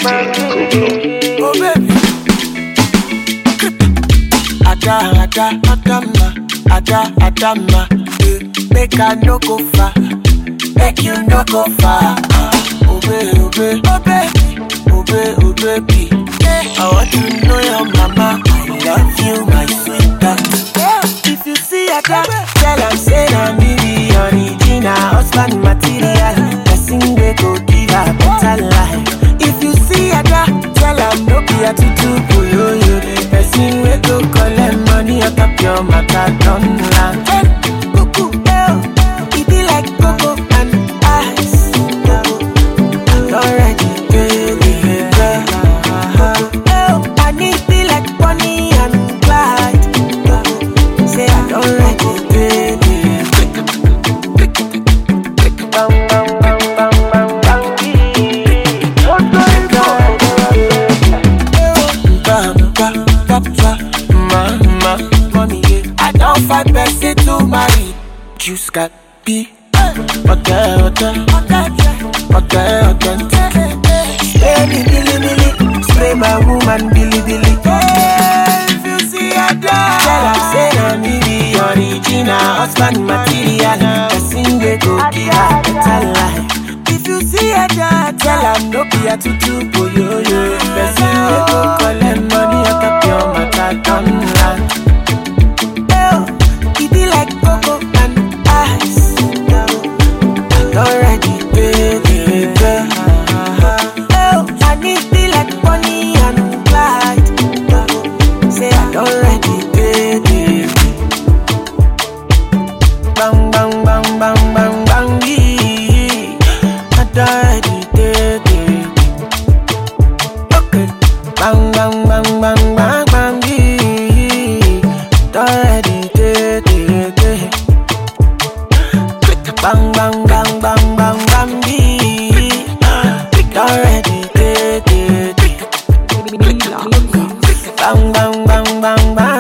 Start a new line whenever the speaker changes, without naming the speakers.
Oh baby. Ada, ada, adama, ada, adama. eh, Make I no go far, make you no go far. ah. Oh baby, oh baby, oh baby, oh baby, oh baby. I want to know your mama. I love you, my sweetheart. If you see Ada, tell am say na me be original husband material. Person wey go give her better life. If you see Ada, tell am no be a tutu boyoyo. Person wey go collect money on top your matter don land. Hey, cuckoo, eh, oh, e be like cocoa and ice. Already, baby, girl. Oh, I need be like Bonnie and Clyde. Say I don't like it, baby. Bang, bang, bang, bang, bang, bang, I don't fight person to marry. Juice got be. Okay, okay, okay, okay. Spray me, billy, billy. Spray my woman, billy, billy. If you see a dog, tell her say na me be original husband material. Person wey go give her better life. If you see a dog, tell her no be a tutu boyoyo. Person wey go collect money on top your matter don land. Oh, e be like cocoa and ice. Already, baby, girl. Oh, I need be like Bonnie and Clyde. Say I don't ready, baby. Bang, bang, bang, bang, bang, bang, yeah. I don't ready, baby. Okay. Bang, bang, bang, bang, bang, bang, yeah. Don't ready, baby. Bang, bang, bang, bang, bang, bang, yeah. Don't ready, baby. Bang, bang, bang, bang, bang.